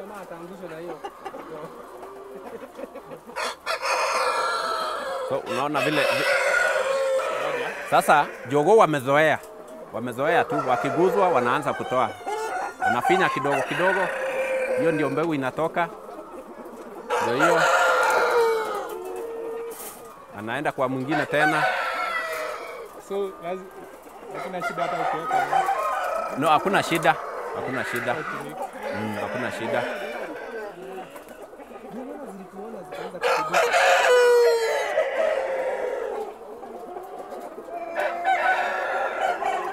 Jamaa ataangushwa na hiyo. So unaona vile vi... Sasa jogoo wamezoea, wamezoea tu, wakiguzwa wanaanza kutoa, wanafinya kidogo kidogo, hiyo ndio mbegu inatoka, ndio hiyo, anaenda kwa mwingine tena. So lazima hakuna shida hata ukiweka No, hakuna shida, hakuna shida, mix. mm, hakuna shida.